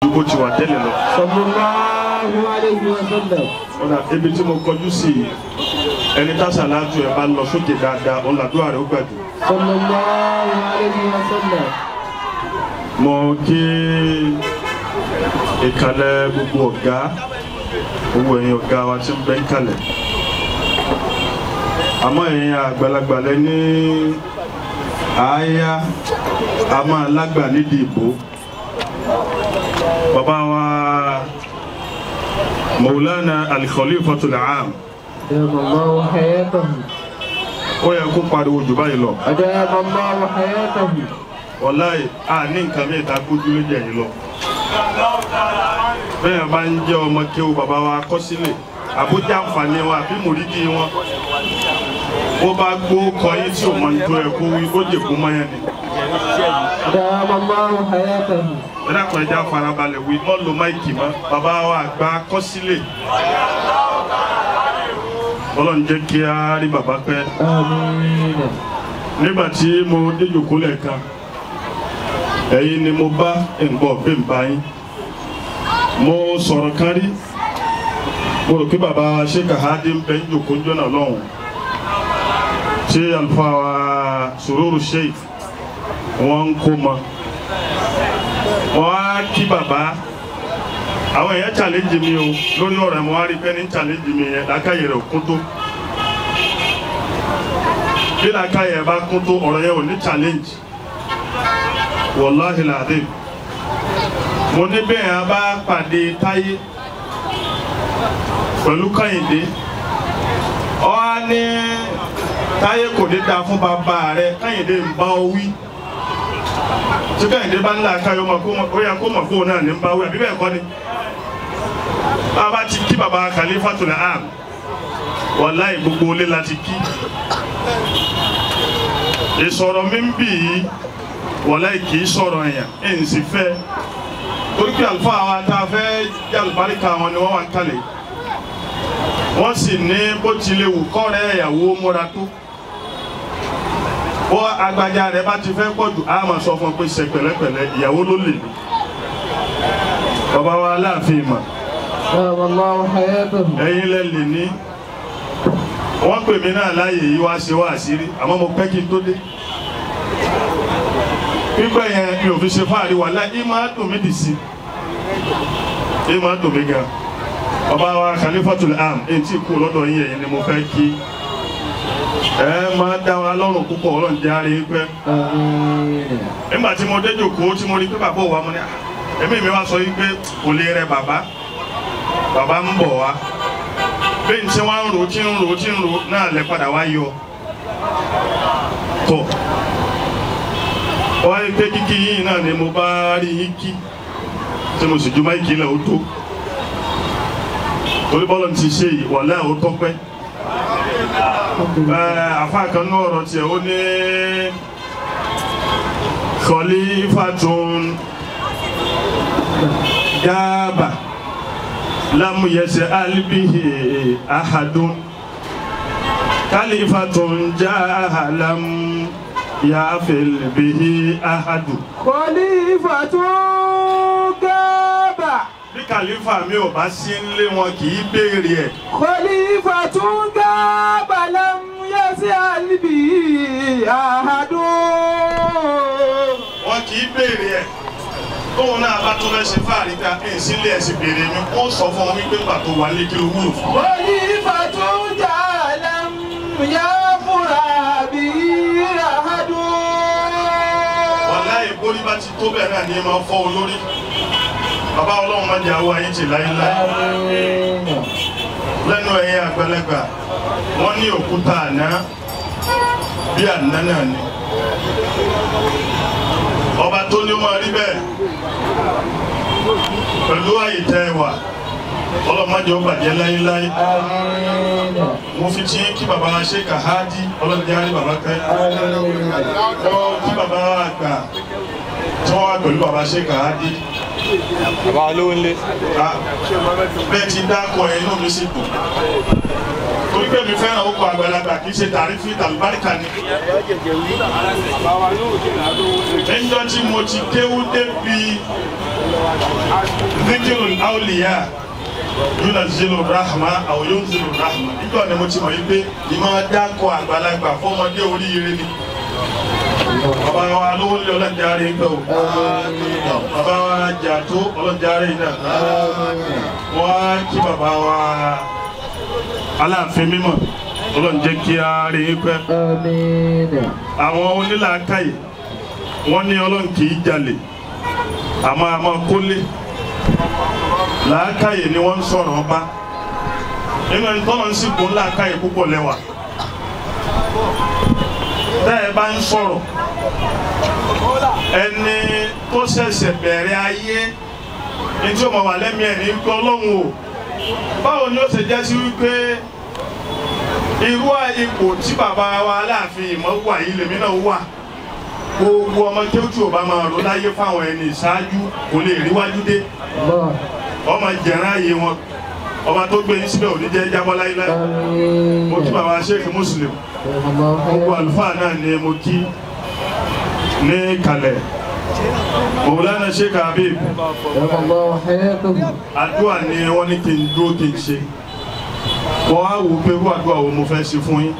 ju bó ti wà tẹ́lẹ̀ lọ. sallallahu alayhi wa sallam. ọ̀nà ibi tí mo kọjú sí i ẹni tá sàlátù ẹ̀ bá lọ sókè dáadáa ọ̀nà àdúrà rẹ̀ ó gbà jù. sallallahu alayhi wa sallam. mo kí ìkàlẹ̀ gbogbo ọ̀gá gbogbo ẹ̀yin ọ̀gá wa tí ń bẹ ń kalẹ̀ àmọ́ ẹ̀yin àgbàlagbà lẹ ní àáyá a máa lágbà nídìí ìbò bàbá wa Maulana Al-Khalifatul Aam أدام الله حياته ó yẹ kó pariwo jù báyìí lọ أدام الله حياته wàláì a ní nǹkan mìíràn tá a kójú lójú ẹ̀yìn lọ. bẹ́ẹ̀ bá ń jẹ́ ọmọ kéwù bàbá wa kọ́ sílẹ̀ àbújá àǹfààní wọn àbí mòrídì wọn bó bá gbó kọyín tí ò mọ ní tó ẹ kó wí ó jèkú mọ́yán ni. أدام الله حياته ẹ dákun ẹja farabalẹ̀ wí mọ́ lo máìkì mọ́ bàbá wa àgbà kọ́ sílẹ̀. ọlọ́run jẹ́ kí á rí bàbá pẹ́ آمين nígbà tí mo déjòkó lẹ́ẹ̀kan ẹ̀yin ni mo bá ǹgbọ́ bí n bá yín mo sọ̀rọ̀ kan rí mo rò pé bàbá wa Sheikh Hadi ń bẹ ń jòkó jọ́nà lọ́hùn tí àlùfáà wa Sururu Sheikh wọ́n ń kó mọ wọ́n á kí bàbá àwọn èèyàn challenge mi o lórí ọ̀rọ̀ ẹ̀ mo wá rí pé ní challenge mi yẹn lákàyè rẹ̀ kún tó bí làákàyè bá kún tó ọ̀rọ̀ yẹn ò ní challenge wàláhi làdé mo ní bẹ́ẹ̀ a bá pàdé táyé pẹ̀lú kàyìndé ọ á ní táyé kò ní dáa fún bàbá rẹ kàyìndé ń bá ọ wí tí kàyìndé bá ń là káyọ ọmọ kó ó yẹ kó mọ̀ kó náà ní ń bá wí àbí bẹ́ẹ̀ kọ́ ni bàbá ti kí bàbá Khalifatul Aam wàláhi gbogbo ilé la ti kí ìsọ̀rọ̀ mi ń bì í wọ̀lẹ́ kì í sọ̀rọ̀ èèyàn ẹ̀ ń sì fẹ́ torí pé àlùfáà wa tá a fẹ́ jẹ́ àlùbáríkà wọn ni wọ́n wà ń kalẹ̀ wọ́n sì ní bó tilẹ̀ wù kọ́rẹ́ ìyàwó múra tó bó agbájá rẹ̀ bá ti fẹ́ pọ̀ jù á máa sọ fún un pé ṣe pẹ̀lẹ́pẹ̀lẹ́ ìyàwó ló lè ní bàbá wa aláàfin mà أدام الله حياته ẹ̀yin lẹ lè ní wọ́n pè mí náà láàyè yìí wá ṣe wá àṣírí àmọ́ mo pẹ́ kí n tó dé pípẹ́ yẹn mi ò fi ṣe fáàrí wà láì ìmọ̀ dùn mí dì sí ìmọ̀ dùn mí gan ọba wa Khalifatul Aam èyí tí kú lọ́dọ̀ yín ẹ̀yin ni mo fẹ́ kí ẹ máa dá wa lọ́rùn púpọ̀ ọlọ́run jẹ́ àárín pẹ́ آمين nígbà tí mo dé jòkó tí mo rí pé bàbá òwa mo ní "Ah, ẹ̀mí mi wá sọ yí pé kò lè rẹ bàbá bàbá ń bọ̀ wá bẹ́ẹ̀ ní tí wọ́n ń ro tí ń ro tí ń ro náà lẹ padà wá yọ tọ̀ wọ́n rí pé kíkí yín náà ni mo bá rí yín kí tí mo sì ju máìkì lẹ̀ ó tó torí bọ́lá ti ṣe yìí wà lẹ́yìn ó tọ́pẹ́ àfa kan ní ọ̀rọ̀ tiẹ̀ ó ní khalifatun dáàbà lam yas'al bihi ahadun khalifatun jahalam ya'fil bihi ahadun. خليفة غاب bí kàlífà mi ò bá sí nílé wọn kì í béèrè ẹ̀. خليفة غاب لم يسأل به أحد wọn kì í béèrè ẹ̀. tóun náà bá tó fẹ́ ṣe fáàrí ká ẹ̀ sílé ẹ̀ sì béèrè mi ó sọ fún wọn wípé pàtó wà lé kí ló wúlò fún. خليفة جاء لم يغفر به أحد wàláyé bórí bá ti tó bẹ́ẹ̀ náà ni ẹ máa fọ́ olórí. bàbá ọlọ́run máa jẹ àwọn ayé tì láéláé. آمين lẹ́nu ẹ̀yìn àgbẹ̀lẹ́gbà wọ́n ní òkúta àná bí àná náà ni. ọba tó ní ó máa rí bẹ́ẹ̀ pẹ̀lú àyè tẹ́ ẹ wà ọlọ́mọdé ó bàjẹ́ láéláé. آمين mo fi tí kí baba wa ṣe kàhádì ọlọ́dẹ á rí baba pẹ́. آمين wọ́n kí baba wa àgbà tí wọ́n wá pẹ̀lú baba ṣe kàhádì. bàbá olówó ńlé Ah, bẹ́ẹ̀ ti dákọ̀ ẹ̀ inú mi sì dùn. torí pé mi fẹ́ràn ó kọ àgbàlagbà kì í ṣe tàrífì tàlùbáríkà ni. níjọ́ tí mo ti kéwú débi zikiru auliya yuna zilu rahma aw yun zilu rahma níjọ́ ni mo ti mọ̀ wípé ìmọ̀ dákọ̀ àgbàlagbà fọmọdé oríire ni. bàbá wa lówó lé ọlọ́njàre ń gbọ́ o bàbá wa jàtó ọlọ́njàre náà wọ́n á kí bàbá wa aláàfin mímọ́ ọlọ́run jẹ́ kí a rí i pẹ́. Àmín. àwọn onílàákàyè wọ́n ní ọlọ́run kì í jalè àmọ́ àmọ́ kólé làákàyè ni wọ́n ń sọ̀rọ̀ ọba nínú ẹni tọ́lọ́ ń sì kún làákàyè púpọ̀ lẹ́wà tẹ́ ẹ bá ń sọ̀rọ̀ ẹni tó ṣẹ̀ṣẹ̀ bẹ̀rẹ̀ ayé ní tí ó mọ̀ wà lẹ́mìí ẹ̀ ní gbọ́ ọlọ́run o báwo ni ó ṣe jẹ́ sí wípé irú ipò tí bàbá wa aláàfin ìmọ̀ wà yìí lèmi náà wà gbogbo ọmọ kéwù tí ò bá máa rò láyé fáwọn ẹni ìṣáájú kò lè ríwájú dé Allah. ọmọ jẹ̀rán ayé wọn ọba tó gbé yín síbẹ̀ ò ní jẹ́ jábọ́ láíláí Àmín. mo kí bàbá sheikh muslim Allah gbogbo khairan. àlùfáà náà ni mo kí ní kalẹ̀ mọ̀wúlánà sheikh habib Allah khairan. àdúrà ni wọ́n ní kí n dúró kí n ṣe wọ́n á wò pé irú àdúrà wo mo fẹ́ ṣe fún yín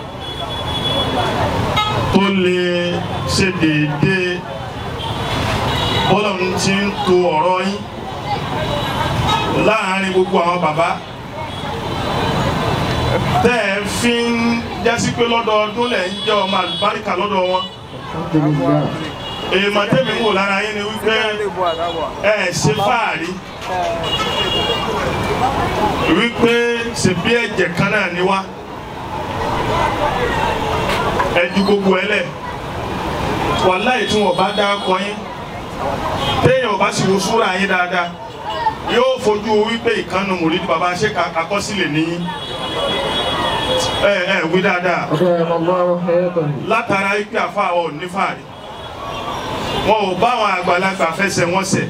tó lè ṣe déédéé bọ́lá ń ti ń to ọ̀rọ̀ yín láàárín gbogbo àwọn bàbá tẹ́ ẹ fi ń jásí pé lọ́dọọdún lẹ̀ ń jẹ́ ọmọ àlùbáríkà lọ́dọ̀ wọn Alhamdulillah. èèmọ̀ tẹ́mi ń wò lára yín ni wípé ẹ ṣe fáàrí wípé ṣe bí ẹ̀jẹ̀ kan náà ni wá ẹ ju gbogbo ẹ lẹ̀ wàláì tí wọn bá dá kọ yín téèyàn bá sì wo súra yín dáadáa yóò fojú wípé ìkànnì mòrídìí bàbá ṣe àkọsílẹ̀ níyìn ẹ ẹ wí dáadáa Khairan Allah khairan. látara ipe àfàwọ̀ ò ní fàárí wọn ò bá àwọn àgbàlagbà fẹsẹ̀ wọn sẹ̀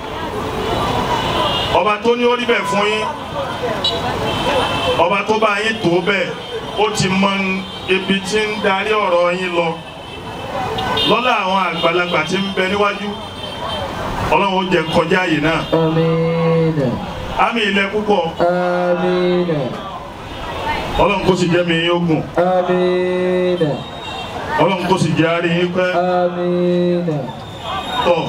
ọba tó ní orí bẹ́ẹ̀ fún yín ọba tó bá yín tó bẹ́ẹ̀ ó ti mọ ibi tí ń darí ọ̀rọ̀ yín lọ lọ́lá àwọn àgbàlagbà tí ń bẹ níwájú ọlọ́run ó jẹ́ kọjá àyè náà Àmín. àmì ilẹ̀ púpọ̀ Àmín. ọlọ́run kó sì jẹ́ mi yín ogun Àmín. ọlọ́run kó sì jẹ́ àárí yín pẹ́ Àmín. tọ̀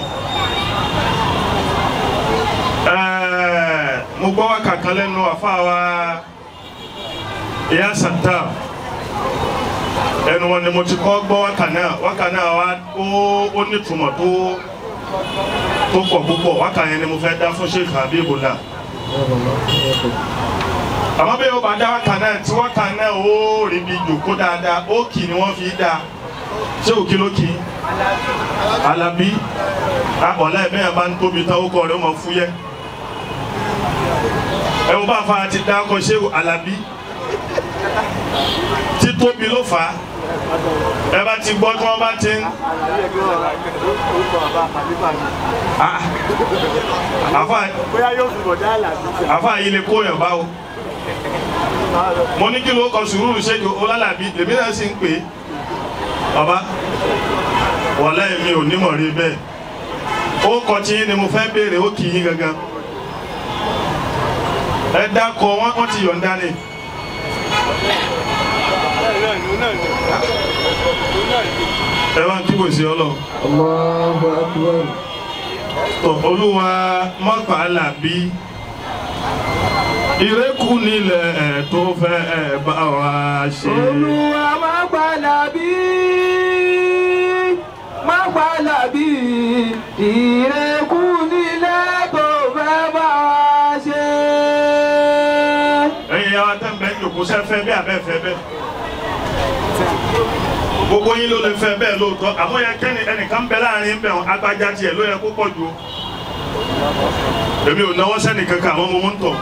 ẹ̀ẹ́ mo gbọ́ wákà kan lẹ́nu àfáwa ìyá santa ẹnu wọn ni mo ti kọ́ gbọ́ wákà náà wákà náà wá ó ó nítumọ̀ tó tó pọ̀ púpọ̀ wákà yẹn ni mo fẹ́ dá fún Sheikh Habibullah àmọ́ bí o bá dá wákà náà tí wákà náà ó rí bí jòkó dáadáa ó kì ni wọ́n fi dá ṣé òkè ló kì í Alábí ọ̀la ẹ̀mí ẹ̀ bá ń tóbi tán ó kọ́ rẹ̀ ó máa fúyẹ́ ẹ wo bá fa ti dá ọkọ̀ ṣé Alábí títóbi ló fà á ẹ bá ti gbọ́ tí wọ́n bá ti ń Ah, àfa bóyá yóò fi bọ̀dá àlàbí sẹ́. àfa yìí lè kó yàn báwo mo ní kí ló kọ sùúrù ṣéjú ọlálàbí lèmi náà sì ń pè é bàbá wàlá èmi ò nímọ̀ rí bẹ́ẹ̀ ó kọ tí yín ni mo fẹ́ béèrè ó kì í yín gangan ẹ dákọ wọn wọn ti yọ̀ǹda ni náà ní náà ní náà ní. ẹ bá ń kíbò sí ọlọ Allahu akbar. tọ olúwa mọ́pà làbí ìrẹ́kù nílẹ̀ ẹ̀ tó fẹ́ ẹ̀ bá wa ṣe. Olúwa má gbàlà bí má gbàlà bí ìrẹ́kù nílẹ̀ tó fẹ́ bá wa ṣe. ẹ̀yin yàrá tẹ́ ń bẹ́ jòkó sẹ́fẹ́ bí abẹ́fẹ́ bẹ́ gbogbo yín ló lè fẹ́ bẹ́ẹ̀ lóòótọ́ àmọ́ yẹ kẹ́ni ẹnìkan bẹ láàrin bẹ̀ wọn agbájá tiẹ̀ ló yẹ kó pọ̀ jù o èmi ò náwó sẹ́ni kankan àwọn ọmọ ń tọ̀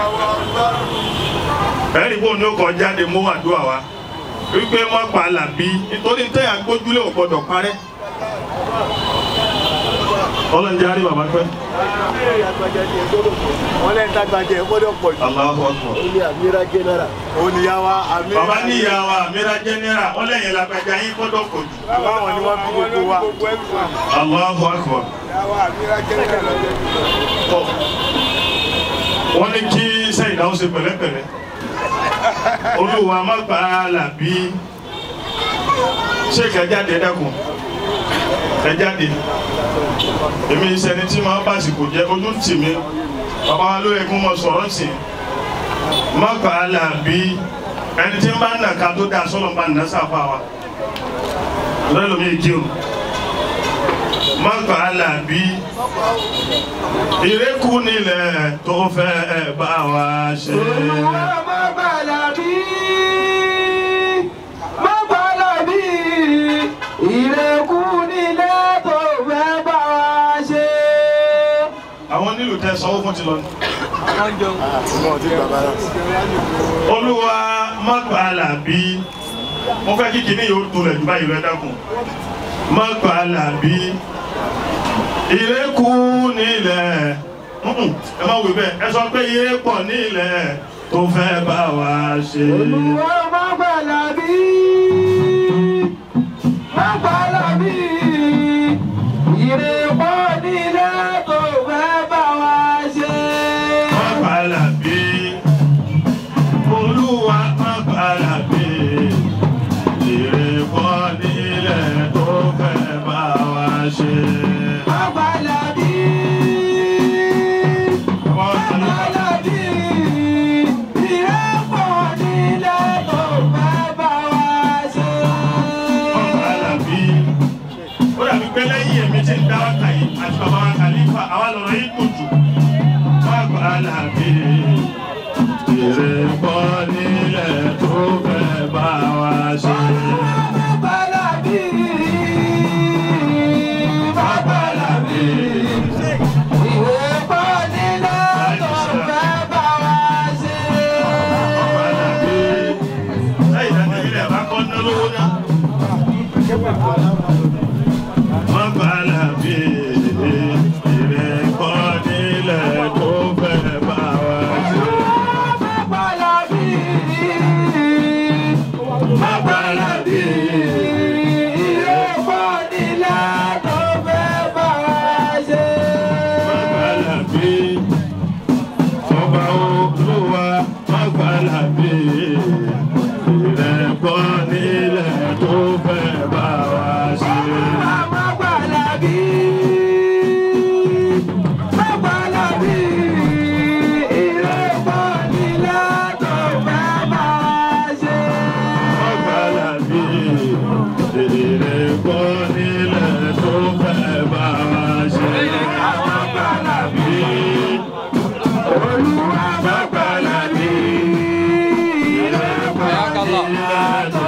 ẹ̀rí bò ní ó kọ́ jáde mú àdúrà wa wípé má pa làbí nítorí tẹ́yà gbójúlé ò gbọ́dọ̀ parẹ́ ọlọ́njẹ́ àrí bàbá pẹ́ wọ́n lẹ́yìn tágbàjẹ́ ẹ̀ gbọ́dọ̀ pọ̀ jù. Allahu Akbar. ó ní àmìrà jẹ́nẹ́rà. ó ní yàwá àmìrà. bàbá ní ìyàwó àmìrà jẹ́nẹ́rà ọlẹ́yìn lágbàjá yín gbọ́dọ̀ pọ̀ jù báwọn ni wọ́n bí gbogbo wa. Allahu Akbar. yàwá àmìrà jẹ́nẹ́rà lọ́jọ́ Tọ́. wọ́n ní kí sẹ́yìn náà ó ṣe pẹ̀lẹ́pẹ̀lẹ́ olúwa má gbà á làbí ṣé kẹjáde dẹ́kun kẹjáde èmi ìṣẹ́ni tí máa bá àsìkò jẹ́ ojú ń tì mí bàbá wa ló yẹ kó mọ sọ̀rọ̀ sí i má gbà á làbí ẹni tí ń bá nà ká tó dáa sọ́lọ́ bá nà sáfà wa lọ́dọ̀ mi kí o má gbà á làbí ìrékù nílẹ̀ tó fẹ́ bá wa ṣe. Olúwa má gbàlà bí, má gbàlà bí, ìrẹ́kù nílẹ̀ tó fẹ́ bá wa ṣe. àwọn nílùú tẹ sanwó fún ti lọ ní. ọmọ ọtí bàbá náà. olúwa má gbà á làbí mo fẹ́ kí kinní yóò tó lẹ̀ jù báyìí lọ ẹ dákun má gbà á làbí ìrékù nílẹ̀ Mm-mm, ẹ má wí bẹ́ẹ̀ ẹ sọ pé ìrépọ̀ nílẹ̀ tó fẹ́ bá wa ṣe. Olúwa má gbàlà bí, má gbàlà bí, ìrẹ́kù nílẹ̀ tó fẹ́ bá wa ṣe. má gbà á làbí olúwa má gbà á làbí ìrépọ̀ nílẹ̀ tó fẹ́ bá wa ṣe. Má gbàlà bí, má gbàlà bí, ìrẹ́kù nílẹ̀ tó fẹ́ bá wa ṣe. Alábí. Ó dàbí pé lẹ́yìn èmi tí ń dá wákà yìí àti bàbá wa kàlífà àwa lọ̀rọ̀ yìí kò jù. Bàbá Alábí. Èrè bọ́ nílẹ̀ tó fẹ́ bá wa ṣe. Bàbá Alábí. Lẹ́yìn ìdájọ́ ilé ẹ̀bá kọ́ ná lówó ná. Bàbá Alábí. Èrè bọ́ nílẹ̀ tó fẹ́ bá wa ṣe. Magalabi, ọba olúwa Magalabi, ìrẹ́pọ̀ nílẹ̀ tó fẹ́ bá wa ṣe. Magalabi, ìrẹ́pọ̀ nílẹ̀ tó fẹ́ bá wa ṣe. Magalabi, Magalabi, ìrẹ́pọ̀ nílẹ̀ tó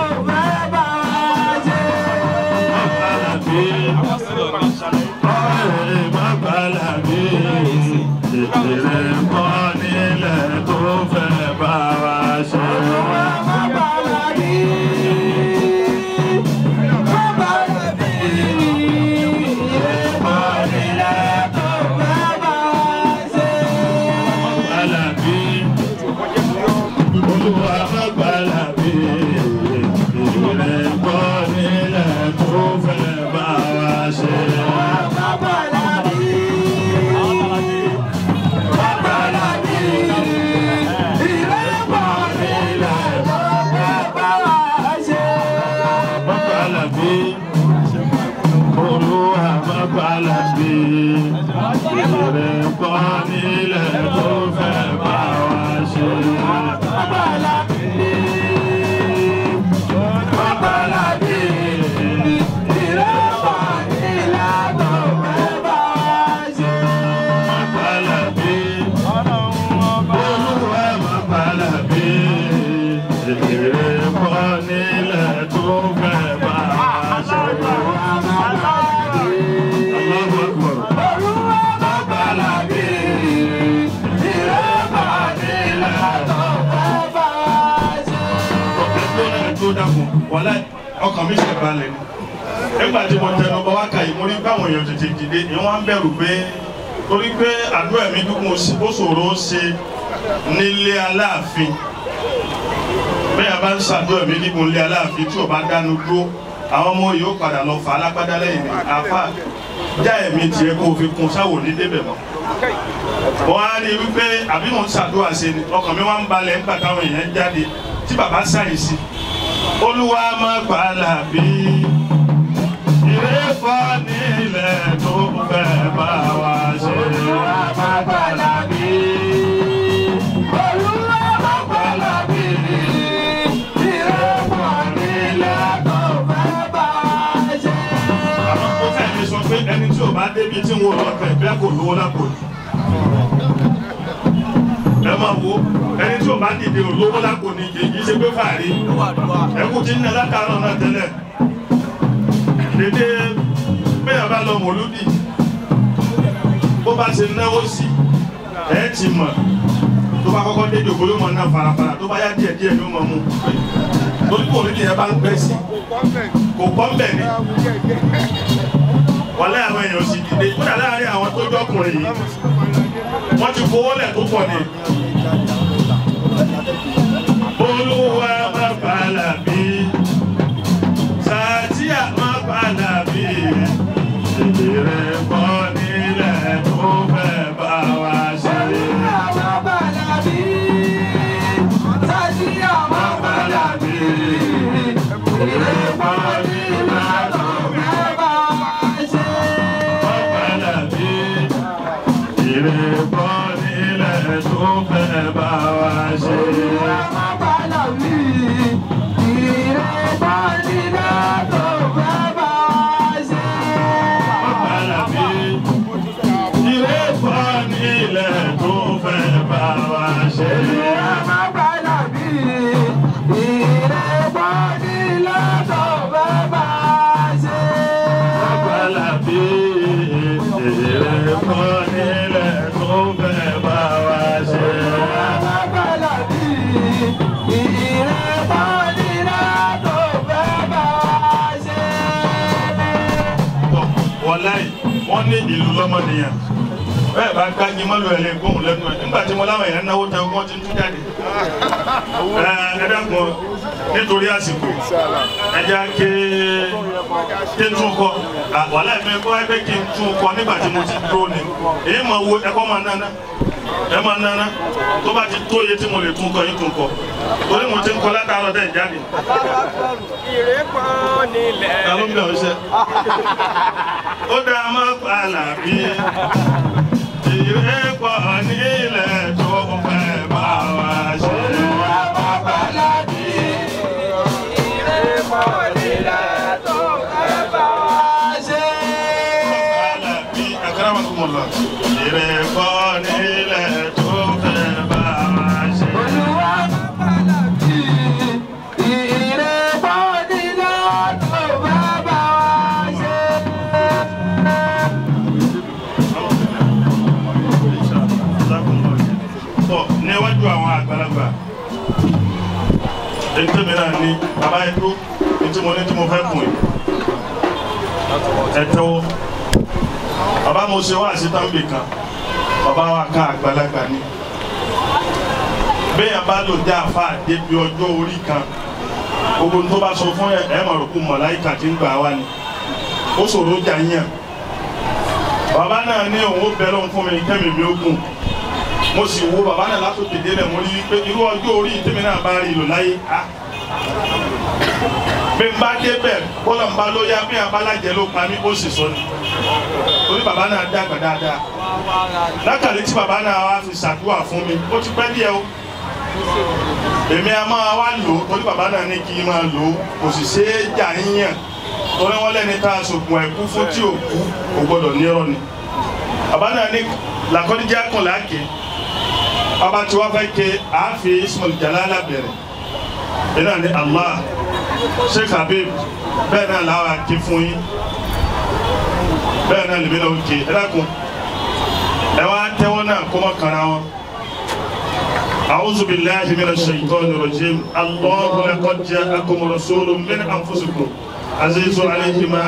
Magalabi, ọ̀rẹ́ Magalabi, ìrẹ́pọ̀ nílẹ̀ tó fẹ́ bá wa ṣe. Magalabi, olúwa Magalabi, ìrẹ́pọ̀ nílẹ̀ tó fẹ́ bá wa ṣe. Magalabi, olúwa Magalabi, ìrẹ́pọ̀ nílẹ̀ tó fẹ́ bá wa ṣe. Magalabi, Magalabi, olúwa Magalabi, ìrẹ́pọ̀ nílẹ̀ tó fẹ́ bá wa ṣe. Allahu Akbar. Magalabi, ìrẹ́pọ̀ nílẹ̀ tó ọ̀kẹ́ tó náà tó dàkún wọlé ọkàn mi ṣe balẹ̀ ni nígbà tí mo tẹnu bọ wákà yìí mo rí báwọn èèyàn tètè dìde ni wọn ń bẹ̀rù pé torí pé àdúrà mi dúkùn ó ṣòro ó ṣe nílé aláàfin bẹ́ẹ̀ bá ń ṣàdúrà mi nígun nílé aláàfin tí ò bá dánu dúró àwọn ọmọ yìí ó padà lọ fà á lágbádá lẹ́yìn ní àfà já ẹ̀mí tiẹ̀ kó o fi kun sáwò ní débẹ̀ mọ́ wọ́n á rí i wípé àbí mò ń ṣàdúrà ṣe ni ọkàn mi wá ń balẹ̀ nígbà táwọn èèyàn jáde tí bàbá ṣàyèsí olúwa má gbà làbí ìrẹ́fọ́ nílẹ̀ tó fẹ́ bá wa ṣe. àwọn kò fẹ́ mi sọ pé ẹni tí ò bá débi tí ń wo lọ́kàn ẹ̀ bẹ́ẹ̀ kò lówó lápò ní. ẹ máa wo ẹni tí ò bá dìde ò lówó lápò ní kì í ṣe pé fàárí ẹkú tí ń nà látàárọ̀ náà tẹ́lẹ̀ dédé bẹ́ẹ̀ bá lọ mọ̀lúdì bó bá ṣe náwó sí ẹ̀ ti mọ̀ tó bá kọ́kọ́ dé jòkó ló mọ̀ náà farafara tó bá yá díẹ̀ díẹ̀ ló mọ̀ mú torí kò ní ìyẹn bá ń pẹ́ sí kò pọ́ ń bẹ̀ ni wọ́n lé àwọn èèyàn sì dìde kódà láàárín àwọn tó jọkùnrin yìí wọ́n ti fowó lẹ̀ tó pọ̀ ni. olúwa má bàálà bí sàtìyà má bàálà bí ìdèrè bọ́ nílẹ̀ tó fẹ́ bá wa ṣe. Má bàálà bí ìdèrè bọ́ nílẹ̀ tó fẹ́ bá wa ṣe. Má bàálà bí ìdèrè bọ́ nílẹ̀ tó fẹ́ bá wa ṣe. Bàbá bí ìdèrè bọ́ nílẹ̀ tó fẹ́ bá wa ṣe. wọláì wọn ní ìlú lọmọnìyàn bẹ́ẹ̀ bá gbági mọlú ẹ lè gbóhùn lẹ́nu ẹ nígbà tí mo láwọn èèyàn náwó tẹ wọn ti ń tú jáde ẹ ẹ dẹ́kun nítorí àsìkò ẹjẹ ké ké tún kọ wàhálà ìfẹ́ kọ́ ẹgbẹ́ kí n tún kọ nígbà tí mo ti dúró ni èyí máa wo ẹ̀kọ́ máa nana ẹ máa nana tó bá ti tó iye tí mo lè tún kọ yín tún kọ torí mo ti ń kọ látàárọ̀ dẹ̀ jáde ìrẹ́pọ̀ nílẹ̀. ta ló ń bẹ̀ ọ́ iṣẹ́ ó dá má pààlà bí ìrẹ́pọ̀ nílẹ̀ tó fẹ́ bá wa ṣe. Pààlà bí akramakumullah ìrẹ́pọ̀ nílẹ̀ tó fẹ́ bá wa ṣe. Tọ́ níwájú àwọn àgbàlagbà ètò mìíràn ní bàbá ètò ètò mo ní tí mo fẹ́ kùn yìí ẹ̀tọ́ bàbá mo ṣe wá sí tàbí kan bàbá wa ká àgbàlagbà ni bẹ́ẹ̀ bá lò dé àfa débi ọjọ́ orí kan gbogbo tó bá sọ fún ẹ ẹ mọ̀ rò kó mọ̀láìkà tí ń gbà wá ni ó ṣòro jà yàn bàbá náà ní òun ó bẹ̀rẹ̀ òun fún mi kẹ́mi mi ó gùn mo sì wo bàbá náà látòkè délẹ̀ mo rí i pé irú ọjọ́ orí tèmi náà bá rí lò láyé á bí n bá débẹ̀ bọ́lá ń bá ló yá bí abálájẹ ló pa mí ó sì sọ ni torí bàbá náà dàgbà dáadáa lákàlẹ́ tí bàbá náà wá fi ṣàdúrà fún mi ó ti pẹ́ díẹ̀ o èmi a máa wá lò ó torí bàbá náà ní kí n máa lò ó kò sì ṣe é jà yíyàn torí wọ́n lẹ́ni tá a sògùn ẹ̀kú fún tí ò kú kò gbọ́dọ̀ nírọ̀ ni bàbá náà ní làkọ́díjà kan láàkè bàbá tí wọ́n fẹ́ ké àáfi Ismail Jalala bẹ̀rẹ̀ ẹ̀ náà ní Allah Sheikh Habib bẹ́ẹ̀ náà làwọn àké fún yín bẹ́ẹ̀ náà lèmi náà ń ké ẹ dákun ẹ wá tẹ́wọ́ náà kó mọ́ kara wọn. أعوذ بالله من الشيطان الرجيم الله لقد جاءكم رسول من أنفسكم عزيز عليه ما